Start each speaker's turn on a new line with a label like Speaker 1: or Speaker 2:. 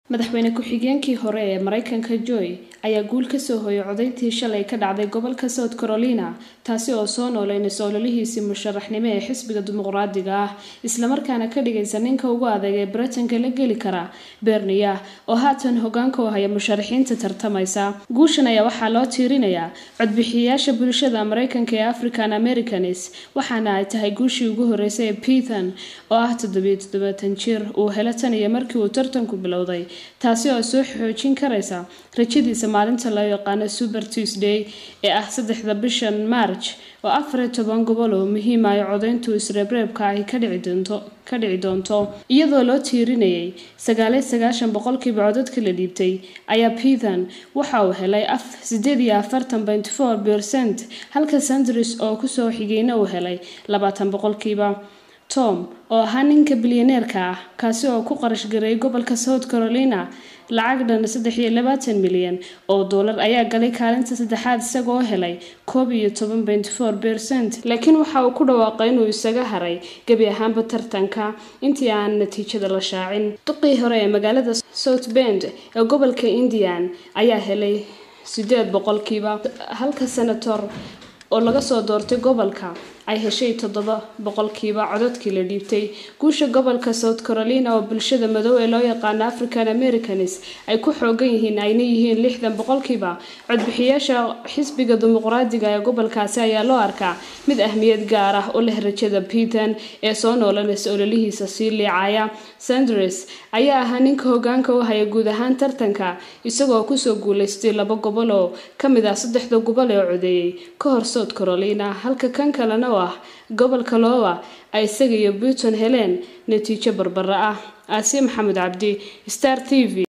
Speaker 1: madaxweyne ku-xigeenkii hore ee mareykanka joy ayaa guul kasoo hooyay codayntii shalay ka dhacday gobolka south carolina taasi oo soo nooleynaysa ololihiisii musharaxnimo ee xisbiga dimuqraadiga ah islamarkaana ka dhigaysa ninka ugu adeeg ee baritanka la geli kara berniya oo haatan hogaanka u haya musharaxiinta tartamaysa guushan ayaa waxaa loo tiirinayaa codbixiyayaasha bulshada mareykanka ee african americans waxaana ay tahay guushii ugu horeysay ee pithan oo ah toddobiyo toddobaatan jir uu helo tan iyo markii uu tartanku bilowday taasi oo soo xoojin karaysa rajadiisa maalinta loo yaqaano super tuesday ee ah saddexda bishan march oo afar iyo toban gobol oo muhiima ay codayntu isreebreebka ahi ka dhici doonto iyadoo loo tiirinayay sagaaliyo sagaashan boqolkiiba codadka la dhiibtay ayaa pithan waxa uu helay sideed iyo afartan point four percent halka sandris oo kusoo xigeyna uu helay labaatan boqolkiiba tom oo ahaa ninka bilyaneerka ah kaasi oo ku qarash gareeyay gobolka south carolina lacag dhan saddex iyo labaatan milyan oo doolar ayaa galay kaalinta saddexaad isagoo helay koob iyo toban point four percent laakiin waxa uu ku dhawaaqay inuu isaga haray gebi ahaanba tartanka intii aan natiijada la shaacin duqii hore ee magaalada south bend ee gobolka indian ayaa helay sideed boqolkiiba halka senator oo laga soo doortay gobolka ay heshay toddoba boqolkiiba codadkii la dhiibtay guusha gobolka south carolina oo bulshada madow ee loo yaqaano african americans ay ku xoogan yihiin ayna yihiin lixdan boqolkiiba codbixiyaasha xisbiga dimuqraadiga ee gobolkaasi ayaa loo arkaa mid ahmiyad gaar ah u leh rajada pithan ee soo noolanaysa ololihiisa sii liicaya sanders ayaa ahaa ninka hogaanka u haya guud ahaan tartanka isagoo kusoo guuleystay laba gobol oo kamid ah saddexda gobol ee codeeyey ka hor south carolina halka kan kalena oo ah gobolka loowa ay isaga iyo buuton heleen natiijo barbara ah aasiya maxamed cabdi star t v